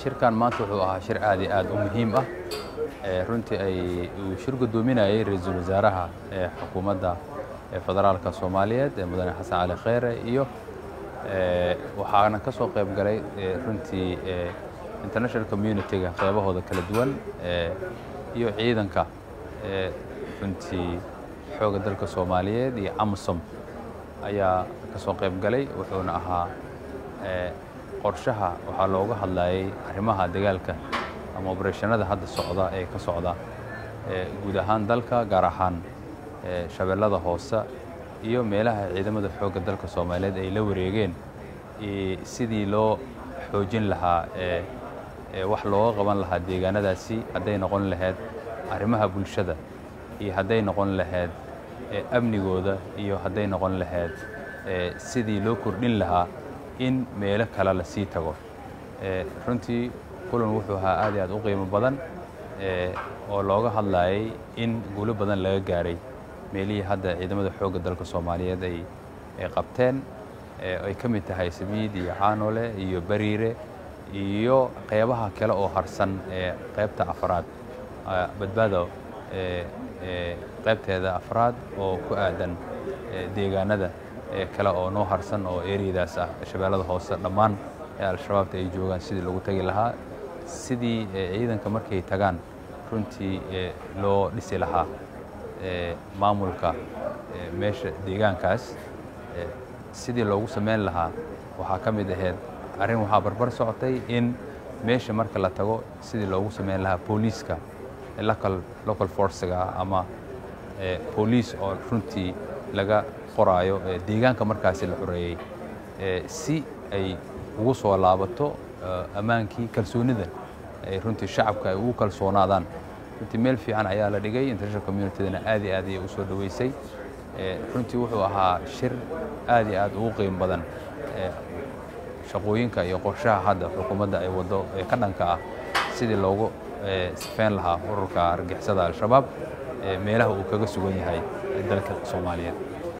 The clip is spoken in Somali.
shirkan maanta wuxuu ahaa shir aad iyo aad u muhiim ah runtii ay uu shir guddoominayay ra-iisul wasaaraha ee xukuumadda federaalka soomaaliyeed ee mudane xasan cali kheyre iyo waxaana ka soo qayb galay runtii international community-ga qeybahooda kala duwan iyo ciidanka runtii xoogga dalka soomaaliyeed iyo amisom ayaa ka soo qayb galay wuxuuna ahaa qorshaha waxaa looga hadlayay arrimaha dagaalka ama obereshanada hadda socda ee ka socda guud ahaan dalka gaar ahaan shabeellada hoose iyo meelaha ciidamada xoogga dalka soomaaliyeed ay la wareegeen sidii loo xoojin lahaa wax looga qaban lahaa deegaanadaasi hadday noqon lahayd arrimaha bulshada iyo hadday noqon lahayd amnigooda iyo hadday noqon lahayd sidii loo kordhin lahaa in meelo kale la sii tago runtii kulan wuxuu ahaa aad iyo aad u qiimo badan oo looga hadlayay in guulo badan laga gaaray meelihii hadda ciidamada xoogga dalka soomaaliyeed ay qabteen ay ka mid tahay sabiid iyo caanole iyo bariire iyo qeybaha kale oo harsan ee qaybta afraad badbaado qaybteeda afraad oo ku aadan deegaanada kale oo noo harsan oo eriyadaas ah shabeellada hoose dhammaan ee al-shabaabta ay joogaan sidii lagu tagi lahaa sidii ciidanka markay tagaan runtii loo dhisi lahaa maamulka meesha deegaankaas sidii loogu samayn lahaa waxaa ka mid ahayd arrin waxaa barbar socotay in meesha marka la tago sidii loogu samayn lahaa booliiska local local forcega ama booliis oo runtii laga qoraayo deegaanka markaasi la xoreeyey si ay ugu soo laabato ammaankii kalsoonida ay runtii shacabka ay ugu kalsoonaadaan runtii meel fiican ayaa la dhigay international communitydana aad iyo aad ayay u soo dhoweysay runtii wuxuu ahaa shir aad iyo aad ugu qiimo badan shaqooyinka iyo qorshaha hadda xukuumadda ay waddo ee ka dhanka ah sidii loogu sifeyn lahaa ururka argixisada al-shabaab meelaha uu kaga sugan yahay dalka soomaaliyeed